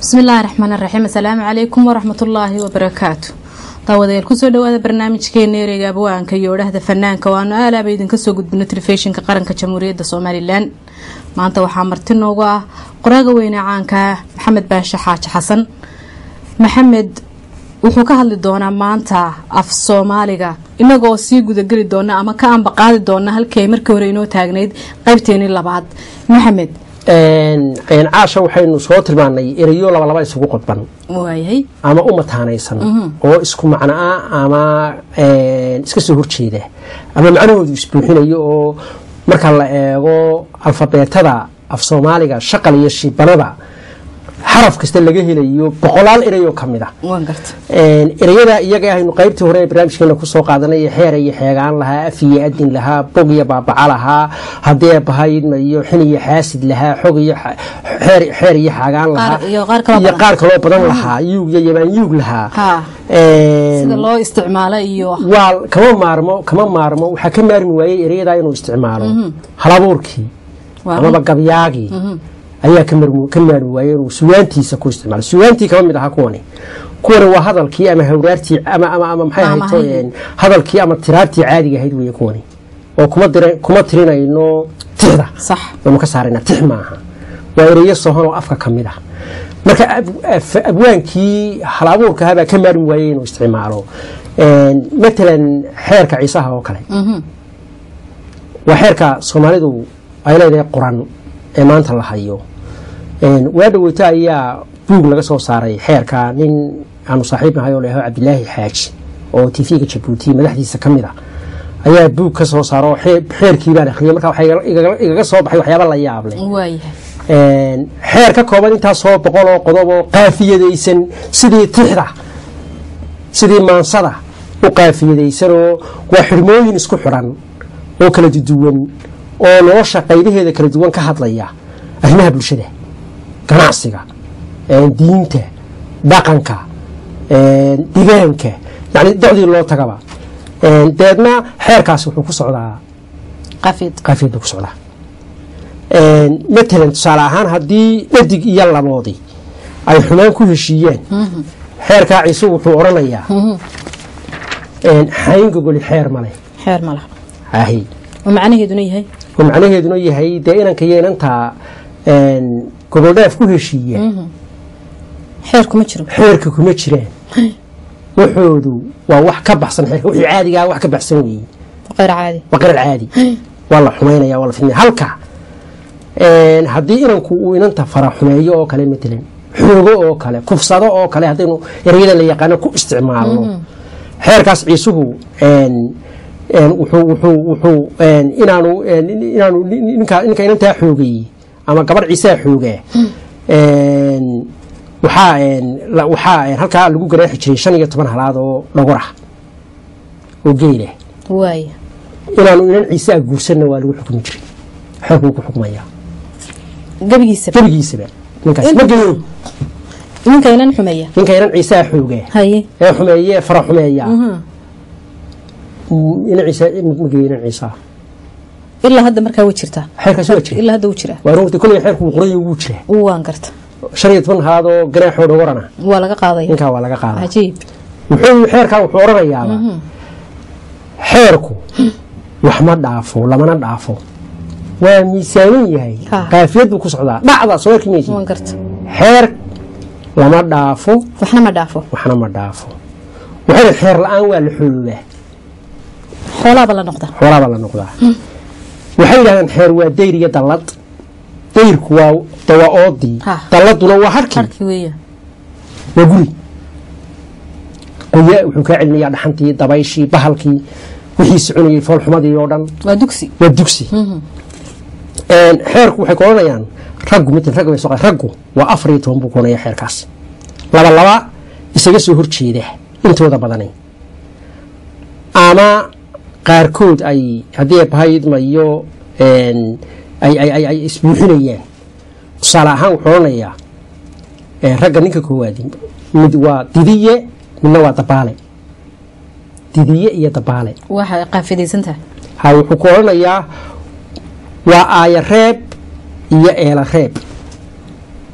bismillaahi raxmaan raxiim asalaamu calaykum waraxmatullaahi wabarakaatu daawadayaal kusoo dhawaada barnaamijkeena ereyga abwaanka iyo odhahda fanaanka waanu aalaaba idinka soo gudbino telefishinka qaranka jamhuuriyadda somalilan maanta waxaa marti noogu ah qoraaga weyne caanka maxamed baashe xaaji xasan maxamed wuxuu ka hadli doonaa maanta af soomaaliga inagoo sii gudageli doona ama ka anba qaadi doona halkii ay markii hore inoo taagnayd qaybteenii labaad maxamed caasha waxaynu soo tilmaanay erayo labalaba isugu qodban waayahay ama u mataanaysan oo isku macno ah ama iska soo horjeeda ama macnahoodu isbuuxinayo oo marka la eego alfabeetada af soomaaliga shaqal iyo shibanada xaraf kasta laga helayo boqolaal ereyoo ka mid a waan garta ereyada iyaga ahaynu qaybtii hore ee barnaamijkeena kusoo qaadanay xeer iyo xeegaan lahaa af iyo adin lahaa bog iyo baabaca lahaa haddee bahaydma iyo xin iyo xaasid lahaa xog iyo xeer iyo xaagaan lahaa iyo qaar kaloo iyo badan. qaar kaloo badan lahaa yuug iyo yamaan yuug lahaa ha Een, sida loo isticmaalo iyo waa kama maarmo kama maarmo waxaa ka maarmi waayey ereyada inuu isticmaalo halabuurkii waa amaba gabyaagii ayaa ka marmu- ka maarmi waayey inuu suwaantiisa ku isticmaalo suwaantii kama mid ahaa kuwani kuwani waa hadalkii ama hawraartii ama ama ama maxay Ama ahayd hay- een, hadalkii ama tiraartii caadiga ahayd weeye kuwani oo kuma dira- kuma tirinayno tixda sax waynu ka saarayna tix maaha waa ereyo sohon oo afka ka mid ah marka ab- af- abwaankii hal abuurkaha baa ka maarmi waayey inuu isticmaalo Een, matalan xeerka ciisaha oo kale waa xeerka soomaalidu ay leedahay qoran ee maanta la hayo Een, waa dhaweyto ayaa buug laga soo saaray xeerka nin aanu saaxiib nahay oo leeyahay cabdilaahi xaaji oo tv-ga jabuuti madaxdiisa ka mid a ayaa buug ka soo saaro xee- xeerkii baan akhriyay marka waxaa igala- igala- igaga soo baxay waxyaaba la yaab leh waayahay Een, xeer ka kooban intaasoo boqol oo qodob oo qaafiyadaysan sidii tixda sidii maansada u qaafiyadaysan oo waa xirmooyin isku xidhan oo kala duwan oo nolosha qaybaheeda kala duwan ka hadlaya arrimaha bulshada ganacsiga een, diinta dhaqanka een, deegaanka yani docdii loo tagaba Een, deedna xeerkaasi wuxuu ku socdaa qafid qaafiyad buu ku socdaa Een, matalan tusaale ahaan haddii dhadig iyo laboodii ay xumaan ku heshiiyeen xeerkaa ciise wuxuu odhanayaa een, xayn gogoli xeer male xeer ma laha ahi oo macnaheeduna yahay oo macnaheeduna yahay dee inanka iyo inantaa een, gogoldhaaf ku heshiiya xeer kuma jiro xeerka kuma jiraan waxoodu waa wax ka baxsan xeerka wixii caadigaa wax ka baxsan weeye qeyr caadi waa qarar caadi waa la xumaynaya waa la fidnaya halka een, haddii inanku uu inanta fara xumeeyo oo kale matalan xoogo oo kale kufsado oo kale haddaynu ereyada la yaqaano ku isticmaalno xeerkaas ciisuhu een, een, wuxuu wuxuu wuxuu een, inaanu een, inaanu ninka ninka inantaa xoogeeyey ama gabadh ciisaa xoogaa een, waxaa een, la- waxaa een, halkaa lagu garaaxi jiray shan iyo toban halaad oo dhogor ah oo geela waaya inaanu inan ciise a guursanna waa lagu xukmi jiray xeerkuu ku xukmayaa gebigiisaba gebigiisaba ninkaas ma geeyo ninka inan xumeeya ninka inan ciise a xoogaa haye ee xumeeye fara xumeeyaa inan ciise ma geeyo inan ciise ah ilaa hadda markaa way jirtaa xeerkaas waa jira ilaa hadda wuu jiraa waa runta koley xeerku wuu qorayo wuu jiraa waan garta shan iyo toban halaad oo ganaaxoo dhogorana waa laga qaadaya ninkaa waa laga qaadaa cajiib wuxuu xeerkan wuxuu odhanayaaba xeerku wax ma dhaafo lamana dhaafo waa miisaanin yahay Ha. qaafiyad buu ku socdaa dhacda soo arki maysid waan garta xeer lama dhaafo waxna ma dhaafo waxna ma dhaafo waxayna xeer la-aan waa la xooloobaa xoolaaba la noqda xoolaabaa la noqdaa waxay yidhahdeen xeer waa dayr iyo dallad dayrku waa de waa oodii Ha. dalladuna waa harkii harki weeya waa guri qoya wuxuu kaa celinayaa dhaxantii dabayshii bahalkii wixii soconayay foolxumadii oo dhan waa dugsi waa dugsi Een, xeerku waxay ku odhanayaan raggu mid ragga bay soo qaadeen. raggu waa afar iyo toban buu ku odhanaya xeerkaas laba laba isaga soo horjeeda intooda badanay ama qaarkood ay haddii bahayidma iyo een, ay, ay, ay, ay isbuuxinayaan tusaale ahaan wuxuu odhanayaa een, ragga ninka koowaadi mid waa didiye midna waa dabaale didiye iyo dabaale waxay qaafidaysan tahay ha wuxuu ku odhanayaa waa aaya reeb iyo eela reeb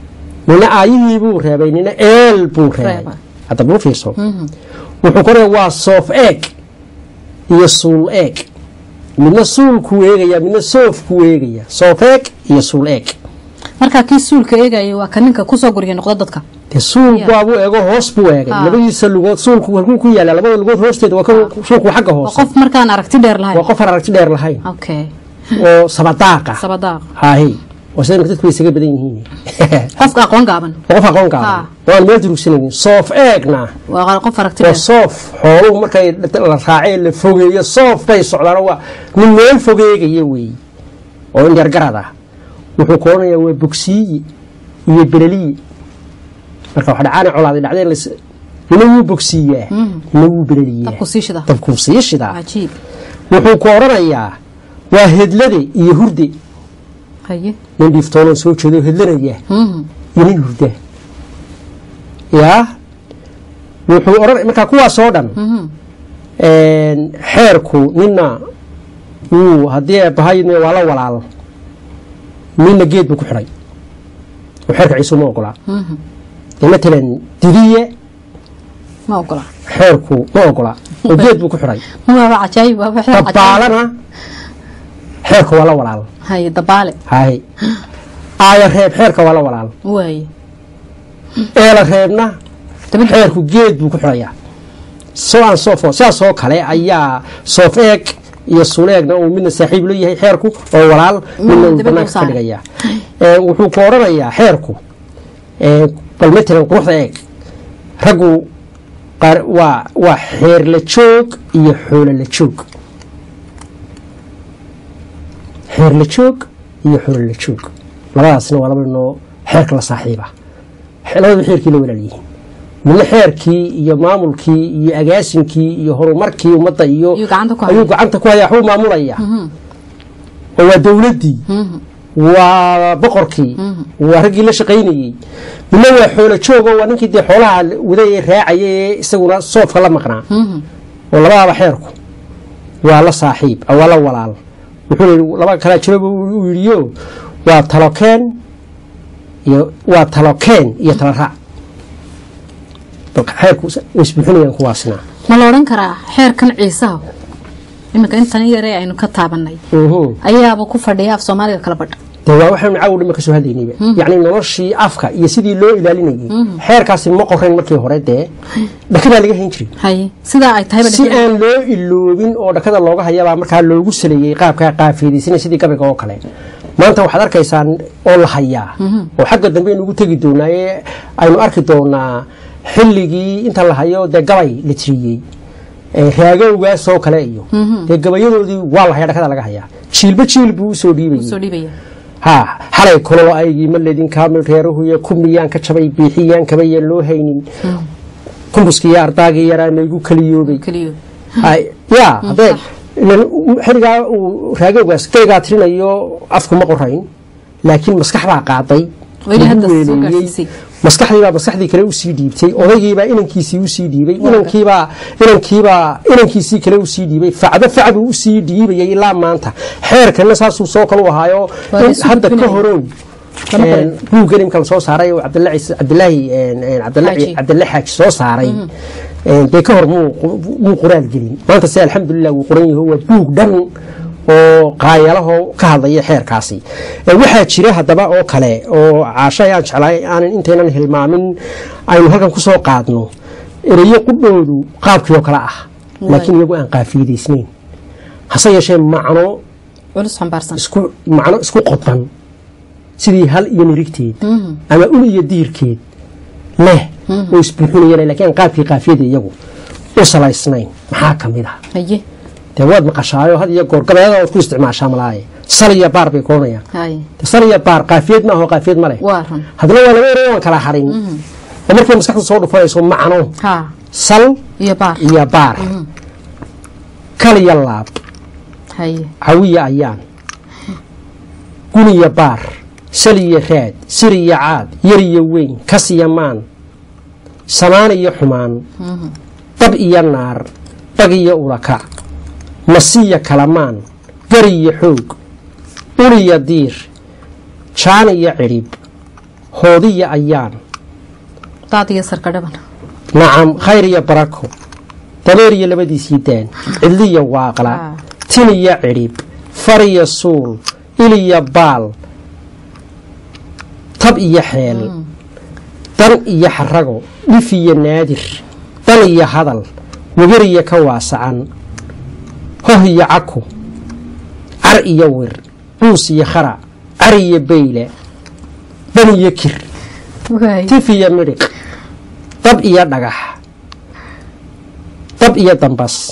nina aayihii buu reebay nina eel buu reebay Reebay. hadda buu fiirso wuxuu koraya waa soof eeg iyo suul eeg midna suulkuu eegaya midna soofkuu eegaya soof eeg iyo suul eeg markaa kii suulka eegaya waa ka ninka kusoo guriya noqda dadka dee suulku Yeah. waabuu eego hoos buu eegay Ah. labadiisa lugood suulku halkuu ku yaala labada lugood hoosteeda waa kan suulku xagga waa hoose qof markaan aragti dheer waa lahayn qof aan aragti dheer lahayn okay oo sabadaaqa sabadaaq haahi waa sida dadku way isaga badan yihiin qofka aqoon gaaban waa qof aqoon Ah. gaaban waan meel durugsanaynin soof eegna waa qof aragti waa dheer soof xooluhu markay la raacee la fogeeyo soof bay socdaan waa nin meel fogeegaya weeye oo indheergarad ah wuxuu ka odhanayaa waa bogsiiye iyo beleliye marka wax dhacaana colaaday dhacdeen las nina wuu bogsiiyaa nina wuu beleliyaa dabku sii shida dabkuu sii shidaa cajiib wuxuu ku odhanayaa waa hedlade iyo hurde haye nin dhiiftoonan soo jeedo hedlanaya Mhm. iyo nin hurda yaa wuxuu odhan markaa kuwaas oo dhan Mhm. xeerku nina wuu haddii eebbahayna waa la walaal nina geed buu ku xidhay oo xeerka ciisu ma ogolaa Mhm. dee matalan didiye ma ogola xeerku ma ogolaa oo geed buu ku xidhay waaba cajaayib waaba xeer cajaayib. dabaalana xeerka waa la walaal haye dabaale haye aaya reeb xeerka waa la walaal waaye eela reebna dabadda xeerku geed buu ku xidhayaa so aan soo fo sidaas oo kale ayaa soof eeg iyo suleegna uu midna saaxiib la yahay xeerku oo walaal midna uu dabadda banaanka u ka saaray. dhigayaa Ee, wuxuu ku odhanayaa xeerku ee, bal matalan quruxda eeg raggu qaar waa waa xeer la joog iyo xoolo la joog xeer la joog iyo xoolo la joog labadaasna waa laba noo xeerka la saaxiiba labadaba xeerkii la walaal yihiin midna xeerkii iyo maamulkii iyo agaasinkii iyo horumarkii ummadda iyo Ayuu gacanta ku ayuu haya. gacanta ku haya waxbuu maamulaya oo waa dowladdii Mhm. waa boqorkii waa raggii la shaqaynayey midna waa xoolo joog oo waa ninkii dee xoolaha waday ee raacaya ee isaguna soofka la maqnaa Mhm. oo labadaba xeerku waa la saaxiib ah, waa la walaal wuxuu yidhi laba kalaa jiraba uu yidhiyo waa talokeen iyo waa talokeen iyo tala raac balka xeerku way isbuuxinayaan kuwaasna ma la odhan karaa xeerkan ciisaha iminka intan yaree aynu ka taabanay Mhm. ayaaba ku fadhiya af soomaaliga kala badha dee waa waxaynu caawa dhima ka soo hadlaynayba yacni noloshii afka iyo sidii loo ilaalinayay xeerkaasi ma qorayn markii hore dee dhakadaa laga hayn jiray haye sidaa ay tahayba si aan loo iloobin oo dhakada looga hayabaa markaa loogu saleeyey qaabkaa qaafeedaysanay sidii gabayga oo kale maanta waxaad arkaysaa oo la hayaa oo xagga dambe aynu ugu tegi doonaa ee aynu arki doonaa xilligii inta la hayo dee gabay la tiriyey ee raagowgaas oo kale iyo dee gabayadoodii waa la hayaa dhakada laga hayaa jiilba jiil buu usoo dhiibayay soo dhiibaya ha xalay kulolo aygii ma ledin kaamil reerahuye kumiyaan ka jabay biixiyaan kabayaan loo haynin kumbuskiiyo ardaagii yaraa maygu kaliyoobay keliyo Hay, ya hadee ilan xiligaa uu raagowgaas gaygaa tirinayo afku ma qorayn laakiin maskax baa qaaday Weli lagu hadda soo weeleeyey. gaarsiisay. maskaxdiibaa maskaxdii kale usii dhiibtay odaygiibaa inankiisii usii dhiibay inankiibaa inankiibaa inankiisii kale usii dhiibay facdo facbuu usii dhiibayay ilaa maanta xeerkana saasuu soo kale u ahaayo Waa la in isu hadda ka gudbinaya. horow Lama qorin. buuggan imka la soo saaray oo cabdilaahi cabdilaahi cabdilaahi Xaaji. cabdilaahi xaaji soo saaray dee ka hor muu muu qoraal gelin maanta se alxamdulilah wuu qoran yaho waa buug dhan oo qaayalaho ka hadlaya xeerkaasi Eh, waxaa jira haddaba oo kale oo caasho ayaan jeclaay aanan intaynan hilmaamin aynu halkan ku soo qaadno ereyo qudhoodu qaabkii oo kale ah laakiin iyagu aan qaafiidaysnayn hase yeeshee macno culus xambaarsan isku macno isku qodan sidii hal iyo nirigteed ama ul iyo diirkeed leh oo isbuuxinayaan laakiin aan qaabkii qaafiyada iyagu u salaysnayn maxaa ka mid ah haye dee waad maqashaayo had iyo goor gabeeda ood ku isticmaashaa malaaye sal iyo baar bay koonayaan haye dee sal iyo baar qaafiyad ma aho qaafiyad ma leh waa run haddana waa laba erey aan kala harin oo markay maskaxdu soo dhufanayso macno ha sal iyo baar iyo baar kal iyo laab haye cawiya ayaan guniya baar sal iyo raad sir iyo caad yar iyo weyn kas iyo maan samaan iyo xumaan dab iyo naar dhag iyo ulakac masiya kalamaan gar iyo xoog ul iyo diir jaan iyo cidhib hoodiya ayaan daad iyo sarka dhaban nacam khayr iyo barako dabeer iyo labadiisii daan cidliya waaqla Ah. tin iyo cidhib far iyo suul il iyo baal tab iyo xeel dan iyo xarago dhif iyo naadir dan iyo hadal wegir iyo ka waasacan hoh iyo caku car iyo wir cuus iyo khara car iyo beyle dan iyo kir waay tif iyo midhiq dab iyo dhagax dab iyo dambas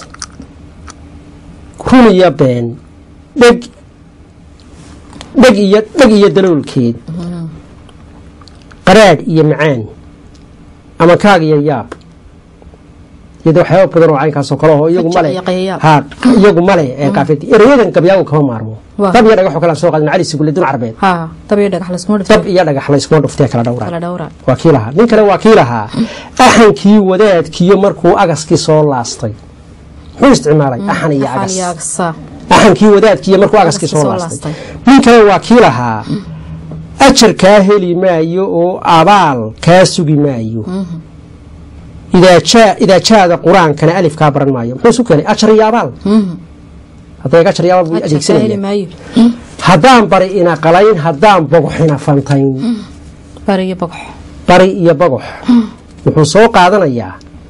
run iyo been dheg dheg iyo dheg iyo daloolkeed qaraadh iyo macaan ama kaag iyo yaab iyada waxyaaba badan oo caynkaasoo kale oo iyagu Hajac male iyo qayayaab. ha iyagu male ee qaafiyada erayadan gabyaagu kama maarmo Waa. dab iyo dhagax oo kale aan soo qaadin cali sigulle dun carbeed haa dab iyo dhagax laskuma dab dhifto iyo dhagax la iskuma dhuftee kala dhowraa kala dhowra waa kii lahaa nin kale waa kii lahaa axankii wadaadkiiyo markuu agaskii soo laastay muxuu isticmaalay axan iyo Axaan agas iyo agsa axankii wadaadkiiyo markuu agaskii Agaskii soo soo laastay laastay. nin kale waa kii lahaa ajar kaa heli maayo oo abaal kaa sugi maayo idaa jaa- idaa jaada qur-aankana alif kaa baran maayo muxuu isu keenay ajar iyo abaal hadday ajar iyo abaal buu ajarka heli adeegsanaya maayo haddaan bari ina qalayn haddaan bogoxina fantayn bari iyo bogox bari iyo bagox wuxuu soo qaadanayaa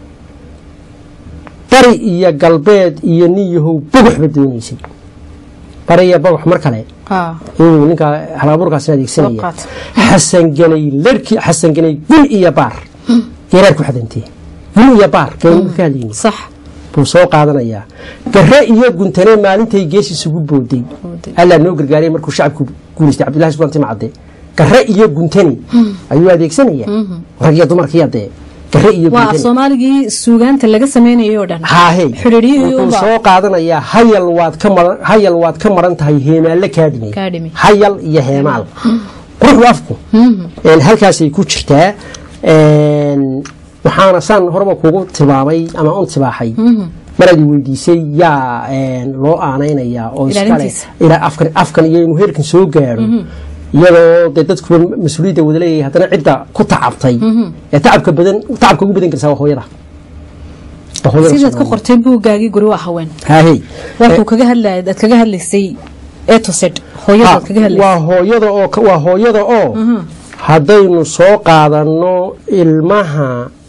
bari iyo galbeed iyo nin yahow bogoxba doonaysay bari iyo bagox mar kale haa inuu ninka halabuurkaasina Soo adeegsanaya qaat. xasanganay larki xasanganay gun iyo baar geeraar ku xadantee gun iyo baar geenu ka hadlayni sax buu soo qaadanayaa gare iyo guntane maalintay gees isugu booday Booday. allaa noo gargaaray markuu shacabku guulaystay cabdullahi subaan timcadde gare iyo guntane ayuu adeegsanaya rag iyo dumarkiiya dee gare iyo waa af guntane soomaaligii suugaanta laga sameynayay oo dhan haahe xidhiidhiyihii wuxuu unbaa. soo qaadanayaa hayal waad ka maran hayal waad ka maran tahay heemaalle kaa dhimay Kaa dhimay. hayal iyo heemaal quruxdu afku een, halkaasay ku jirtaa een, waxaana saan horeba kugu tilmaamay ama un tibaaxay maraad i weydiisay yaa een, loo aanaynayaa oo iskale Ilaalintiisa. ilaa afkan afkan iyo inuu heerkan soo gaaro iyadoo dee dadkuba mas-uuliyadda wada leeyahay haddana cidda ku tacabtay ee tacabka badan tacabka ugu badan karsaa waa hooyada Waa hooyada sidaad ka Soomaaliyeed. qortay buuggaagii guri waa haween haahey wuxuu kaga hadlaya aad kaga hadlaysay etoset hooyadaad kaga Ha, hadlaysay waa hooyada oo waa hooyada oo haddaynu soo qaadanno ilmaha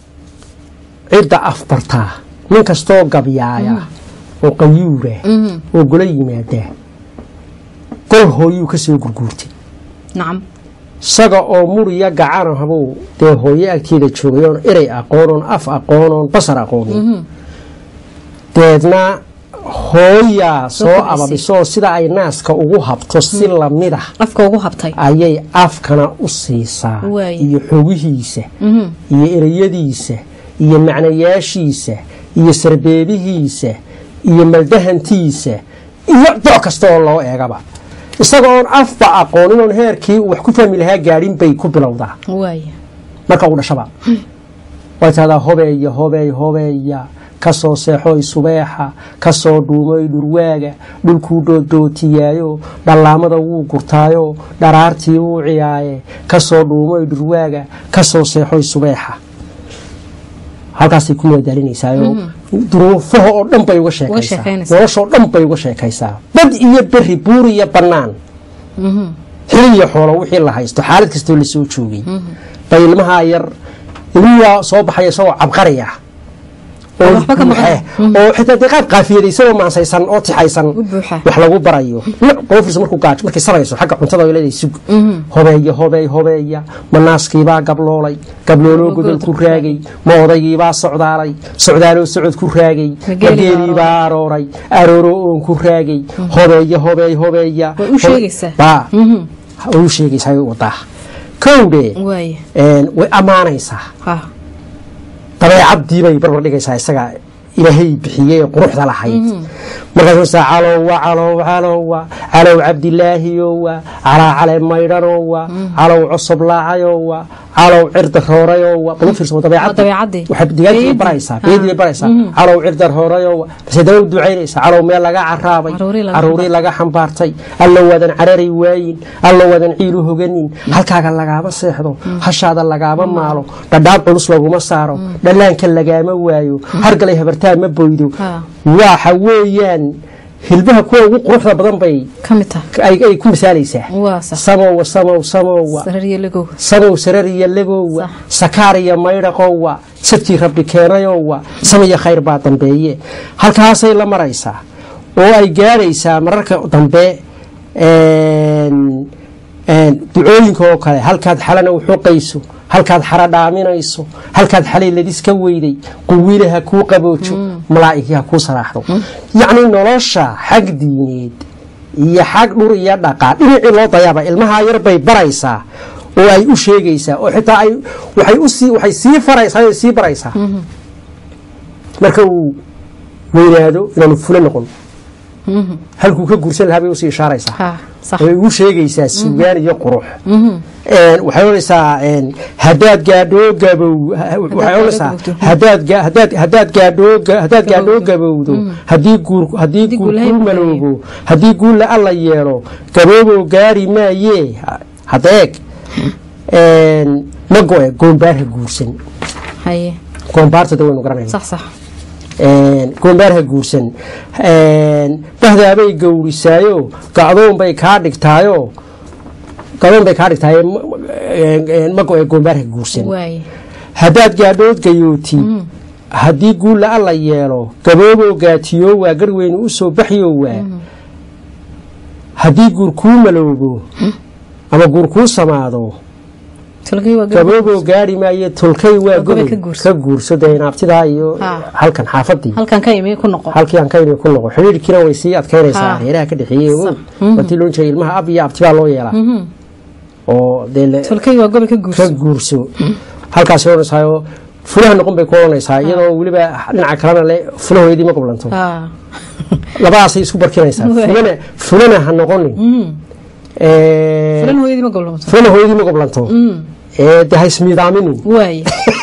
cidda afbartaa nin kastoo gabyaaya oo qayuura oo gola yimaada gol hooyuu ka soo gurguurtay nacam isaga oo muriya gacana habuu dee hooyo agteeda joogay oon erey aqoon oon af aqoon oon basar aqoonin deedna hooyaa soo kordhisay. ababisoo sida ay naaska ugu habto si lamida afka ugu habtay ayay afkana u siisaa Waaye. iyo xogihiisa iyo ereyadiisa iyo macnayaashiisa iyo sarbeebihiisa iyo maldahantiisa iyo dooc kasta oo loo eegaba isaga oon afba aqoonin oon heerkii uu wax ku fahmi lahaa gaadhin bay ku bilowdaa waaya marka uu dhashaba way tahdaa hobeeya hobeey hobeeya kasoo seexoy subeexa kasoo dhuumoy dhurwaaga dhulkuu dooddootiyaayo dhallaamada wuu gurtaayo dharaartii wuu ciyaaye kasoo dhuumoy dhurwaaga kasoo seexoy subeexa halkaasay ku madaalinaysaayoo duruufaha oo dhan bay uga sheekaysaa sheekaynaysaa. noloshoo dhan bay uga sheekaysaa bad iyo beri buur iyo bannaan xili iyo xoolo wixii la haysto xaalad kastoo lasoo joogay bay ilmahaa yar ilmiyaa soo baxaya isagoo cabqaraya oo waxba ka maqan. buuxe, oo xitaa dee qaab qaafiyada isagoo maansaysan oo tixaysan U buuxa. wax lagu barayo qoofis markuu gaaj markay sarayso xagga cuntada ay leedahay sug hobeeya hobeey hobeeya manaaskiibaa gabloolay gablooloo godol ku raagay ma odaygiibaa socdaalay socdaaloo socod ku raagay Mageelibaa mageeliibaa arooray arooroo oon ku raagay hobeeya hobeey hobeeya Way u sheegaysaa. baa way u sheegaysaa way wadaa kowdhe waaya een, way ammaanaysaa ha dabeecadii bay barbar dhigaysaa isaga ilaahay bixiyey ee quruxda lahayd markaasuusaa calowa calow calowa calow cabdilaahiyowa calaa cale maydhanowa calow cosob laacayowa calow cirda roorayoo bal u fiirso dabeecadda dabeecadii. waxay digaagtii Beedii. baraysaa Ah. beedii baraysaa calow cirda roorayoo base daba u ducaynaysaa calow meel laga caraabay Caruurii laga caruurii laga xambaartay alla wadan carari waayin alla wadan ciilu hoganin halkaaga lagaama seexdo hashaada lagaama maalo dhadhaab culus laguma saaro dhallaanka lagaama waayo hargalay habartaa ma boydo Ah. waxa weeyaan hilbaha kuwa ugu quruxda badan bay ka mid tahay ay ay ku misaalaysaa waa sax samowa samow samowa sarariyo lagow samow sarariya lagowa sakaariya maydhaqowa sadkii rabbi keenayowa samaya khayr baa dambeeye halkaasay la maraysaa oo ay gaadhaysaa mararka dambe een, een, ducooyinka oo kale halkaad xalana u xoqayso halkaad xara dhaaminayso halkaad xalay ladis ka weyday quwiile ha kuu qaboojo malaa'igi ha kuu saraaxdo yacni nolosha xag diineed iyo xag dhur iyo dhaqaa dhinacii loo dayaaba ilmaha yar bay baraysaa oo ay u sheegaysaa oo xitaa ay waxay u sii waxay sii faraysaa oo sii baraysaa marka uu weynaado inaanu fulo noqon halkuu ka guursan lahaa bay usii ishaaraysaa ha sax way ugu sheegaysaa sugaan iyo qurux Een, waxay odhanaysaa een, haddaad gaadhoo gabow ha- waxay odhanaysaa gabowdo. haddaad ga- haddaad haddaad gaadhoo ga- haddaad gaadhoo gabowdo haddii guur haddii Haddii guur guul lahayd kuu ma maloobo haddii guul la alla yeelo gabooboo gaari maayee Ha- hadda eeg Een, ma go-e goombaar ha guursan haye goombaartada waynu garanayna sax sax goombaar ha guursan Een, bahdaabay gowrisaayo gacdoon bay kaa dhigtaayo gacdoon bay kaa dhigtaayo ma go-e goombaar ha guursan waaye haddaad gaadhood gayooti haddii guulla alla yeelo gabooboo gaatiyo waa garweyne u soo baxyo waa haddii guur kuu maloobo ama guur kuu samaado tulkii waa gabow gabooboo gaari maayo tolkay waa gobe goboy ka guurso. ka guurso dee naabtidaa iyo Ha. halkan xaafadii halkan ka imi ku noqo halkii aan ka imi ku noqo xidhiidhkiina way sii adkaynaysaa Ha. reeraha ka dhexeeyey Sax. watii loon jiray ilmaha ab iyo abtibaa loo yeelaa oo dee le- tulkii waa gobe ka ka guurso guurso halkaas odhanaysaayoo fulaha noqon bay ku odhanaysaa iyadoo weliba dhinaca kalena le fulahoydii ma goblanto ha labadaasay isku barkinaysaa Waay. fulana fulana ha noqonin Ee, fulan hooyadii ma goblamato fulana hooyadii ma goblanto ee dee ha ismiidaaminin waaye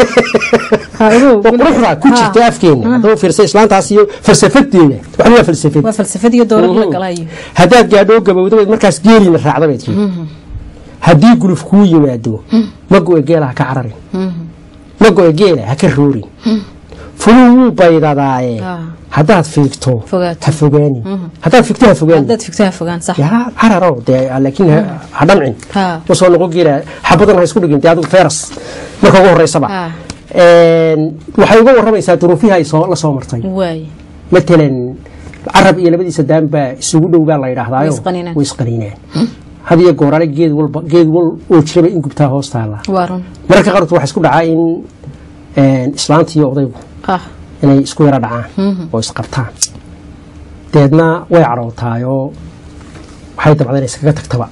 ha ogow oo quruxda ku jirta afkeena haddaba fiirsa islaantaas iyo falsafadeeda waxba waa falsafad waa falsafad iyo dowlad la galayo haddaad gaadhoo gabowda bayd markaas geeliina raacda bayd tiri haddii guluf kuu yimaado ma go-e geela ha ka cararin ma go-e geela ha ka roorin fuluu wuu baydadaaye Ah. haddaad fiigto Fogaato. ha fogaanin haddaad fiigto ha fogaanin haddaad figto ha fogaan sax yaa cararo dee laakiin ha- ha dhamcin Ha. usoo noqon geela xabadan ha isku dhigin dee adigu feras marka ugu horeysaba Ah. Een, waxay uga waramaysaa duruufihii ay soo la soo martay waaye matalan carab iyo labadiisa daan baa isugu dhow baa la yidhaahdaayo Way isqanineen. way isqanineen had iyo goorale geed walba geed wal oo jiraba in gubtaa hoos taala waa run mararka qaarkood waxaa isku dhacaa in een, islaanta iyo odaygu ah inay isku yara dhacaan oo isqabtaan deedna way cadhowtaayoo waxay dabcda inay iskaga tagtaba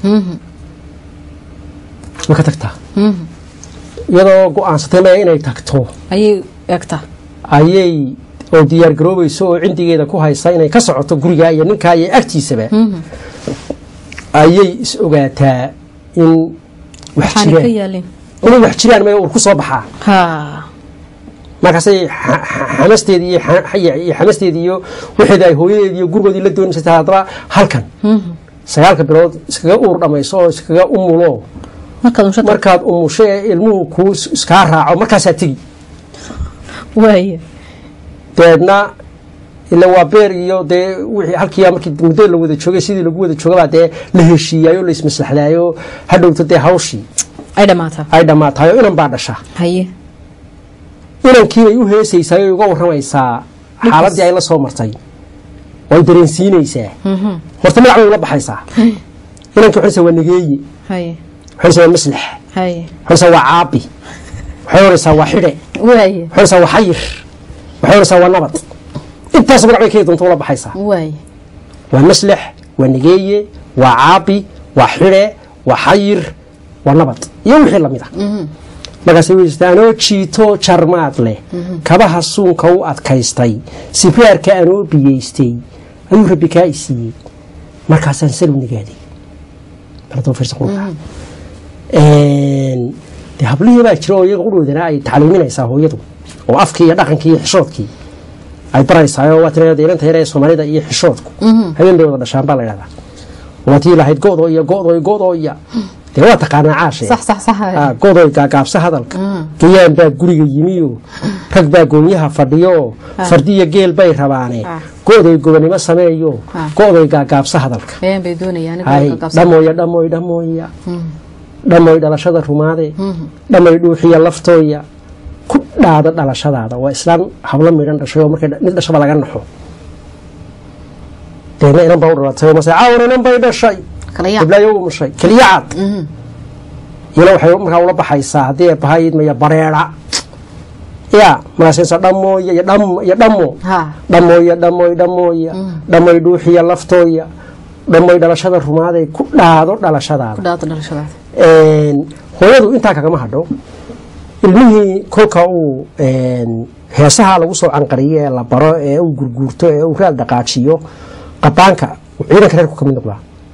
ma ka tagtaa iyadoo go-aansatay maya inay tagto ayay eegtaa ayay oo diyaar garoobayso oo cindigeeda ku haysa inay ka socoto gurigaa iyo ninkaa iyo agtiisaba ayay is ogaataa in wax waxaana ka jiraan yaalin inay wax jiraan maya ur ku soo baxaa ha markaasay xa- xa- xamasteedii iyo xa- iyo iyo xamasteedii iyo wixeeda ay hooyadeedii iyo gurigoodii la doonaysa taa haddaba halkan sagaalka bilood iskaga uur dhamayso oo iskaga umulo markaad unsha markaad umusho ee ilmuhu kuu is- iskaa raaco markaasaa tegi waaye dabeedna ila waa beer iyo dee wixii halkii markii muddo la wada joogay sidii lagu wada joogabaa dee la heshiiyaayo la ismaslaxdaayo hadhowta dee hawshii ay dhammaataa ay dhammaatayo inan baa dhasha haye inankiibay u heesaysaa oo uga waramaysaa xaaladii ay la soo martay way dareensiinaysaa horta magac bay ula baxaysaa inankii waxaysa waa nageeye haye waxaysa waa maslax haye waxaysa waa caabi waxay oraysaa waa xidhe waaye waxay oraysaa waa xayir waxay oraysaa waa nabad intaas magac bay kay doonto ula baxaysaa waaye waa maslax waa nageeye waa caabi waa xidhe waa xayir waa nabad iyo wixii lamid ah markaasay weysta anoo jiito jarmaad leh kabaha suunka u adkaystay sibraarka anoo biyeystay ayuu rabbi kaa i siiyey markaasaan salow nagaaday baladoo fiirsa qurxa dee hablihii baa jira oo iyaga u dhowdanaa ay tacliiminaysaa hooyadu oo afkii iyo dhaqankii iyo xishoodkii ay baraysaa oo waa tirada ilanta yar ee soomaalida iyo xishoodku habeen bay wada dhashaan baa la yidhahdaa waatii lahayd go'do iyo go'do iyo go'do iyo dee waa taqaanaa caashe sax sax sax Ah, godoy gaagaabsa hadalka gayaan baa guriga yimiyo rag baa goonyaha fadhiyo fardiyo geel bay rabaane Ah. godoy gobonimo sameeyo Ah. godoy gaagaabsa hadalka been bay doonayaan hay dhamooya dhamooy dhamooya dhamooy dhalashada rumaade dhamay dhuuxiya laftooya ku dhaada dhalashadaada waa islaan hablo midhan dhashay oo markay dha- mid dhashaba laga naxo deena inan baa u dhalatay oo mase caawar inan bay dhashay kala yaab hiblaayo u mushay keliya cad iyana waxay markaa ula baxaysaa haddii ay bahaydmaya bareera ya markaasaysa dhamooya iyo dham iyo dhamo ha dhamooya dhamooy dhamooya dhamoy dhuuxiya laftooya dhamoy dhalashada rumaaday ku dhaado ku dhalashadaada dhaato dhalashadaada Een, hooyadu intaa kagama hadho ilmihii kolka uu een, heesaha lagu soo canqariyo ee la baro ee uu gurguurto ee uu raad dhaqaajiyo qabaanka uu ciidanka reerku ka mid noqdaa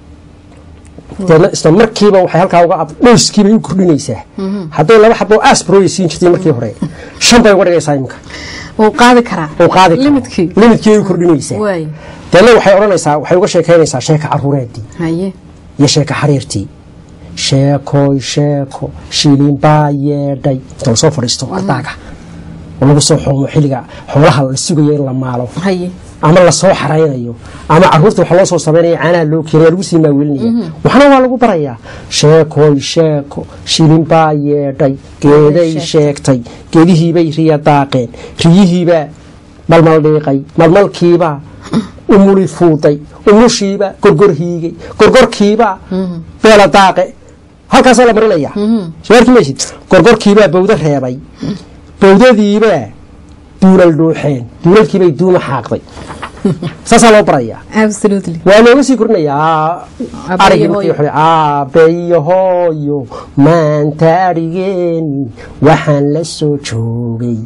deedna isla markiiba waxay halkaa uga ab dhowskiibay u kordhinaysaa hadday laba xabo asbrooya siin jirtay markii hore shan bay uga dhigaysaa iminka wuu qaadi karaa uu qaadi karo. Limitki. limitki ay u kordhinaysaa waay deedna waxay odhanaysaa waxay uga sheekaynaysaa sheeka caruureedii haye iyo sheeko xariirtii sheekoy sheeko shilin baa yeedhay inta lasoo fadhiisto ardaaga oo lagu soo xoomo xilliga xoolaha la sugayo in la maalo haye ama lasoo xaraynayo ama caruurta waxa loo soo samaynaya caanaha loo keenaya lagu sii maawelinaya waxna waa lagu barayaa sheekoy sheeko shilin baa yeedhay geeday sheegtay geedihiibay riya daaqeen riyihiibaa malmal dhiiqay malmalkiibaa umuli fuuday umushiiba gorgor hiigay gorgorkiibaa beela daaqe halkaasaa la marinaya soo maysid gorgorkiibaa bawdo reebay bawdadiibaa duulal dhuuxeen duulalkiibay duuma xaaqday saasaa loo barayaa absolutely waa looga sii kordhinayaa Aabbe arigii iyo markii hooyo. hore aabe iyo hooyo maanta arigeeni waxaan la soo joogay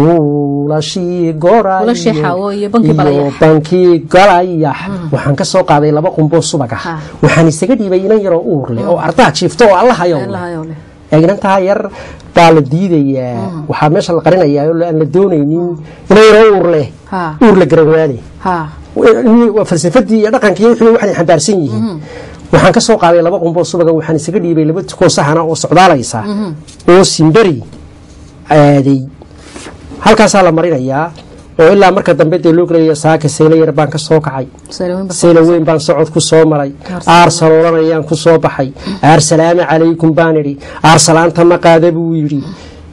buulashii gorayo Buulashii xaawo iyo bankii balayax. bankii galayax waxaan ka soo qaaday laba qumboo subag ah Ha. waxaan isaga dhiibay inan yaroo uur leh oo ardaa jiifto oo alla hayo Allahayow leh. eegnantaa yar baa la diidayaa waxaa meesha la qarinayaa oo aan la doonaynin inan yaroo uur leh ha uur la garan ha waa falsafadii iyo dhaqankii iyo wixii waxay xambaarsan yihiin waxaan ka soo qaaday laba qumboo subaga waxaan isaga dhiibay laba tukoo saxana oo socdaalaysa oo simberi aaday halkaasaa la marinayaa oo ilaa marka dambe dee loo gelaya saaka saylo yar baan ka soo kacay Salaween baa- saylo weyn baan socod ku soo maray aar saloolanayaan ku soo baxay aar salaama calaykum baan idhi aar salaanta ma qaada buu yidhi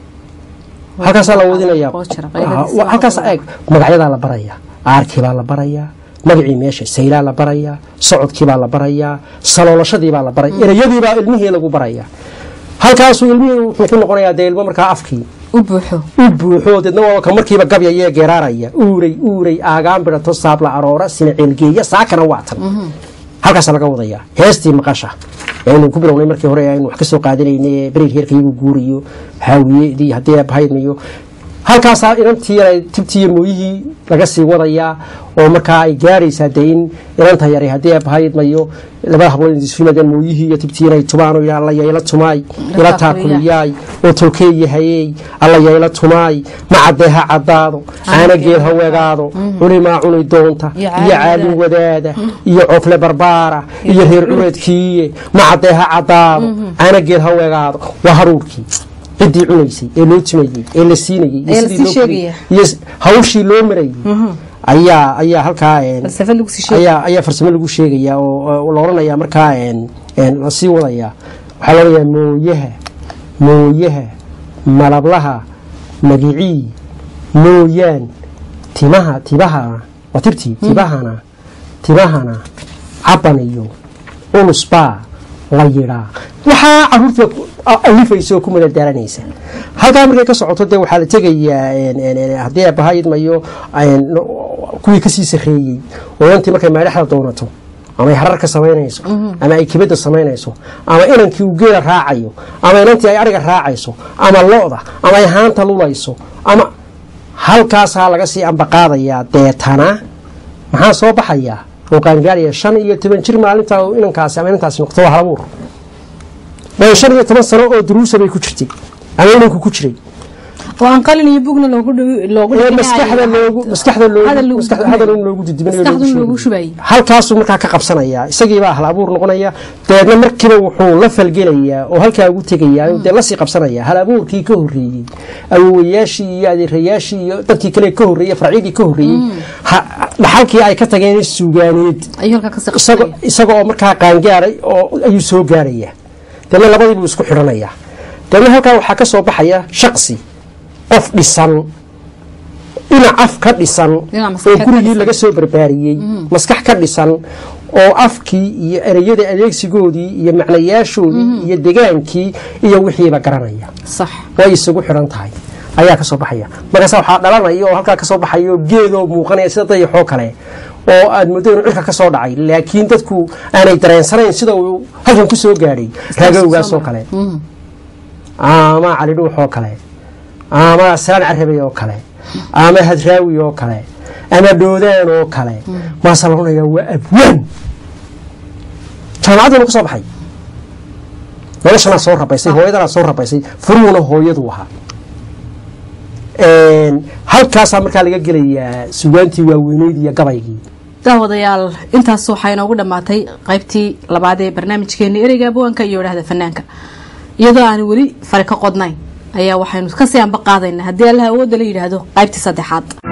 halkaasaa la wadinayaa Qoo jira, qayladiisa Ah, halkaas eeg magacyadaa la barayaa aarkii baa la barayaa magacii meesha saylaa la barayaa socodkii baa la barayaa saloolashadii baa la baraya erayadii baa ilmihii lagu barayaa halkaasuu ilmihii wuxuu ku noqonayaa dee ilmo markaa afkii u buuxo u buuxo deedna waa ka markiiba gabyaya ee geeraaraya uuray uuray aagaan bidhato saabla aroora sina ceelgeeya saakana waatan halkaasa laga wadayaa heestii maqasha aynu ku bilownay markii hore aynu wax ka soo qaadanaynay ee beriir heerkaygu guuriyo haawiyedii haddii abahaydmayo halkaasaa inantii yara tibtiiyo mooyihii laga sii wadayaa oo markaa ay gaaraysaa dee in inanta yaray haddii abahaydmayo labada hablood isu yimaadeen mooyihii iyo tibtii inay tubaan oo alla yayla tumaay ila taakuliyaay oo tolkeeyahayey alla yayla tumaay ma caddeeha caddaado caana geel ha wegaado culimaa cuni doonta Iyo iyo caadi caadi wadaada iyo cofle barbaara iyo reer curadkiiye ma caddeeha caddaado caana geel ha wegaado waa haruurkii ciddii cunaysay ee loo timayey ee la siinayey iyo Ee la sidii sii loo sheegaya. iyo s- hawshii loo marayey ayaa ayaa halkaa een, falsafad lagu sii sheegay ayaa ayaa farsamo lagu sheegayaa oo oo la odhanayaa markaa een een la sii wadayaa waxaa la odhanayaa mooyaha mooyaha malablaha magicii mooyaan timaha tibahana waa tirtii tibahana tibahana caban iyo ulus baa la yidhaa waxaa caruurta ku- a- alifaysa oo ku madadaalanaysa halkaa markay ka socoto dee waxaa la tegayaa een, een, een, haddii aabahayidmayo een, kuwii kasii sarreeyey oo intii markay maadhaxda doonato ama ay harar ka samaynayso ama ay kibadda samaynayso ama inankii uu geela raacayo ama inantii ay ariga raacayso ama lo-da ama ay haanta lulayso ama halkaasaa laga sii ambaqaadayaa deetana maxaa soo baxayaa oo qaangaaraya shan iyo toban jir maalintaa uu inankaasi ama inantaasi noqto waa halabuur waayo shan iyo toban sano oo duruusa bay ku jirtay ama inanku ku jiray oo aan qalin iyo bugna loogu loogu ee maskaxda loogu maskaxda loogu maskaxda hadal in loogu didibinayo maskaxda loogu shubayay halkaasuu markaa ka qabsanaya isagiibaa hal abuur noqonaya dabeedna markiiba wuxuu la falgelayaa oo halkaa ugu tegayaa oo dee lasii qabsanaya hal abuurkii ka horreeyey awowayaashii iyo adeerayaashii iyo dadkii kale ka horreeyey farcyadii ka horreeyey dhaxalkii ay ka tageen suugaaneed ayuu halkaa kasii isago qabsanaya isaga oo markaa qaangaaray oo ayuu soo gaaraya dabeedna labadiibuu isku xidhanaya dabeedna halkaa waxaa ka soo baxaya shaqsi qof dhisan dhinac af ka dhisan Dhinac oo maskaxeed ka gurigii dhisan. laga soo barbaariyey maskax ka dhisan oo afkii iyo ereyada adeegsigoodii iyo macnayaashoodii iyo degaankii iyo wixiiba garanaya sax way isugu xidhan tahay ayaa ka soo baxaya markaas waxaa dhalanaya oo halkaa ka soo baxaya oo geedoo muuqanaya sida dayaxoo kale oo aad muddo inuu cirka ka soo dhacay laakiin dadku aanay dareensanayn sida uu halkan ku soo gaadhay raagowgaasoo kale ama calidhuux oo kale ama saan carabay oo kale ama hadraawi oo kale ama dhoodaan oo kale maasa la odhanaya waa abwaan jaamacaddiina ku soo baxay noloshanaa soo rabaysay hooyadanaa soo rabaysay furuhuna hooyadu ahaa halkaasaa markaa laga gelayaa sugaantii waaweyneyd iyo gabaygii daawadayaal intaas waxaa inoogu dhammaatay qaybtii labaad ee barnaamijkeeni ereyga abwaanka iyo idhaahda fanaanka iyadoo aan weli fari ka qodnayn ayaa waxaynu kasii anba qaadaynaa haddii allaha awoodda la yidhaahdo qaybtii saddexaad